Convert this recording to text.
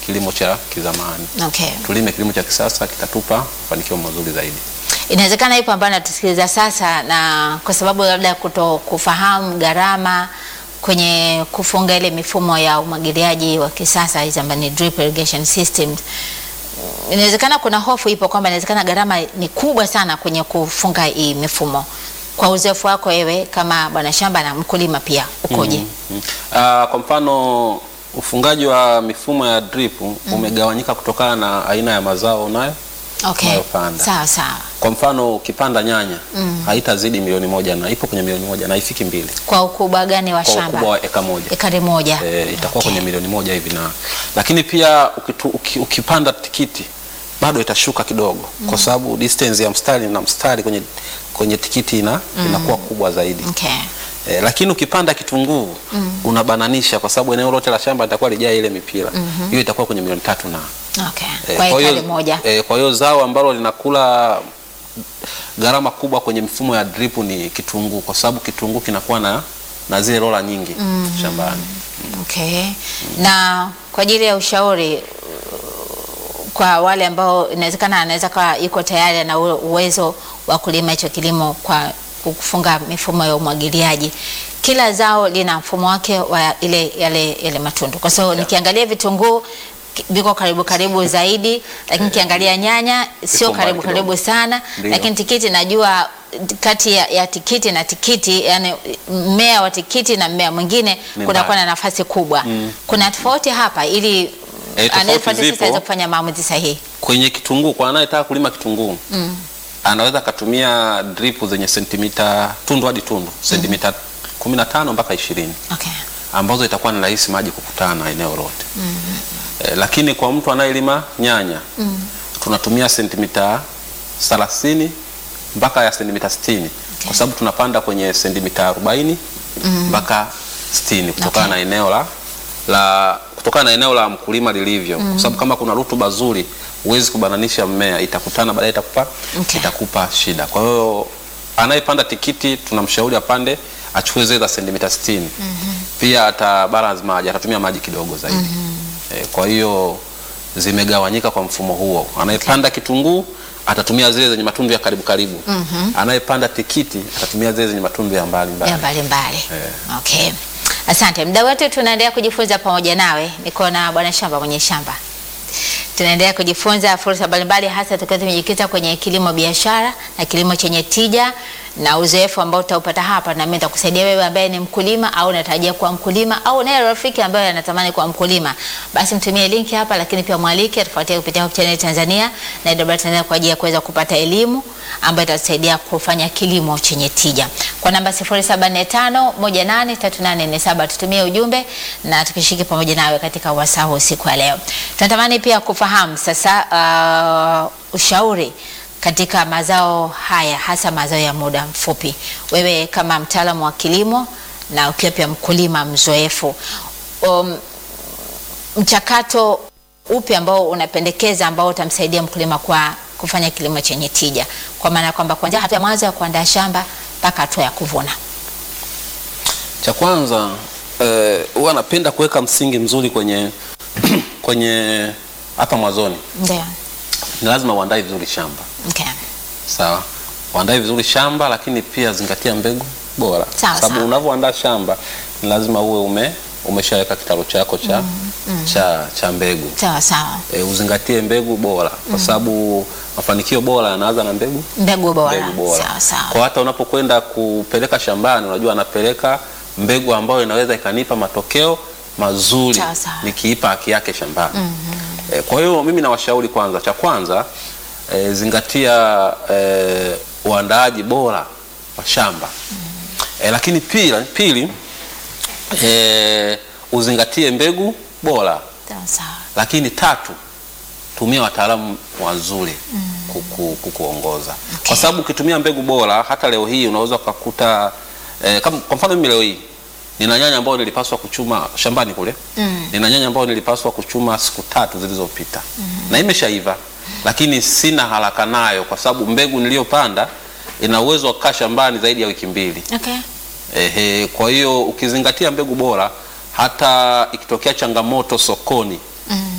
kilimo cha kizamani. Okay. Tulime kilimo cha kisasa, kitatupa mafanikio mazuri zaidi. Inawezekana yupo ambaye anatusikiliza sasa na kwa sababu labda kuto kufahamu gharama kwenye kufunga ile mifumo ya umwagiliaji wa kisasa hizi ambazo ni drip irrigation systems. Inawezekana kuna hofu ipo kwamba inawezekana gharama ni kubwa sana kwenye kufunga hii mifumo. Kwa uzoefu wako wewe kama bwana shamba na mkulima pia ukoje? Mm. Ah, kwa mfano ufungaji wa mifumo ya drip umegawanyika kutokana na aina ya mazao unayo Okay. unayopanda. Sawa sawa. Kwa mfano ukipanda nyanya haitazidi milioni moja na ipo kwenye milioni moja na haifiki mbili Kwa ukubwa gani wa kwa shamba? ukubwa wa eka moja. Ekari moja. E, itakuwa Okay. kwenye milioni moja hivi na lakini pia ukitu, uki, ukipanda tikiti bado itashuka kidogo kwa sababu distance ya mstari na mstari kwenye, kwenye tikiti ina, inakuwa kubwa zaidi Okay. e, lakini ukipanda kitunguu unabananisha kwa sababu eneo lote la shamba litakuwa lijaa ile mipira hiyo itakuwa kwenye milioni tatu na Okay. Eh, Kwa kwa hiyo- ekari moja. eh, kwa hiyo zao ambalo linakula gharama kubwa kwenye mifumo ya drip ni kitunguu, kwa sababu kitunguu kinakuwa na, na zile rola nyingi shambani. Okay. Na kwa ajili ya ushauri uh, kwa wale ambao inawezekana anaweza kawa yuko tayari na uwezo wa kulima hicho kilimo kwa kufunga mifumo ya umwagiliaji. Kila zao lina mfumo wake wa ile yale yale matundu. Kwa sababu nikiangalia vitunguu ki- viko karibu karibu zaidi, lakini kiangalia nyanya sio mbali karibu kidogo. karibu sana, Ndio. lakini tikiti najua kati ya, ya tikiti na tikiti, yani mmea wa tikiti na mmea mwingine Ni kunakuwa mbali. na nafasi kubwa. Kuna tofauti hapa ili Eh, tofauti anayefuata sasa zipo. aweze kufanya maamuzi sahihi. Kwenye kitunguu, kwa anayetaka kulima kitunguu anaweza akatumia drip zenye sentimita tundu hadi tundu sentimita 15 mpaka 20 Okay. ambazo itakuwa ni rahisi maji kukutana eneo lote. Eh, lakini kwa mtu anayelima nyanya tunatumia sentimita 30 mpaka ya sentimita 60 kwa sababu tunapanda kwenye sentimita 40 mpaka 60 kutokana Okay. na eneo la, la kutokana na eneo la mkulima lilivyo, kwa sababu kama kuna rutuba zuri huwezi kubananisha mmea, itakutana baadaye itakupa Okay. itakupa shida. Kwa hiyo anayepanda tikiti tunamshauri apande achukue zile za sentimita 60. Pia ata balance maji, atatumia maji kidogo zaidi. Eh, kwa hiyo zimegawanyika kwa mfumo huo. Anayepanda kitunguu atatumia zile zenye matundu ya karibu karibu. Anayepanda tikiti atatumia zile zenye matundu ya mbali mbali. ya mbalimbali. Okay. Asante. Muda wote tunaendelea kujifunza pamoja nawe. Niko na bwana shamba mwenye shamba. Tunaendelea kujifunza fursa mbalimbali hasa tukiwa tumejikita kwenye kilimo biashara na kilimo chenye tija na uzoefu ambao utaupata hapa, na mimi nitakusaidia wewe ambaye ni mkulima au unatarajia kuwa mkulima au naye rafiki ambaye anatamani kuwa mkulima, basi mtumie linki hapa, lakini pia mwalike tufuatie kupitia Hope Channel Tanzania na IW Tanzania kwa ajili ya kuweza kupata elimu ambayo itatusaidia kufanya kilimo chenye tija. Kwa namba 0745183847 tutumie ujumbe na tukishiriki pamoja nawe katika wasaa huu siku ya leo. Tunatamani pia kufahamu sasa uh, ushauri katika mazao haya hasa mazao ya muda mfupi. Wewe kama mtaalamu wa kilimo na ukiwa pia mkulima mzoefu, um, mchakato upi ambao unapendekeza ambao utamsaidia mkulima kwa kufanya kilimo chenye tija, kwa maana ya kwamba kuanzia hatua ya mwanzo ya kuandaa shamba mpaka hatua ya kuvuna? Cha kwanza eh, huwa napenda kuweka msingi mzuri kwenye kwenye hapa mwanzoni. Ndio. Ni lazima uandae vizuri shamba. Okay. Sawa, uandae vizuri shamba, lakini pia zingatia mbegu bora, Sawa, sababu sawa. unavyoandaa shamba ni lazima uwe ume umeshaweka kitaro chako cha, cha, cha mbegu Sawa sawa. e, uzingatie mbegu bora kwa sababu mafanikio bora yanaanza na mbegu Mbegu bora. mbegu bora. Sawa sawa. Kwa hata unapokwenda kupeleka shambani, unajua anapeleka mbegu ambayo inaweza ikanipa matokeo mazuri Sawa, sawa. nikiipa haki yake shambani. E, kwa hiyo mimi nawashauri kwanza, cha kwanza e, zingatia e, uandaaji bora wa shamba e, lakini pili, pili e, uzingatie mbegu bora Sawa sawa. lakini tatu tumia wataalamu wazuri kuku, kukuongoza kwa sababu ukitumia mbegu bora hata leo hii unaweza ukakuta eh, kama kwa mfano mimi leo hii nina nyanya ambayo nilipaswa kuchuma shambani kule nina nyanya ambayo nilipaswa kuchuma siku tatu zilizopita na imeshaiva lakini sina haraka nayo kwa sababu mbegu niliyopanda ina uwezo wa kukaa shambani zaidi ya wiki mbili Okay. Ehe, kwa hiyo ukizingatia mbegu bora hata ikitokea changamoto sokoni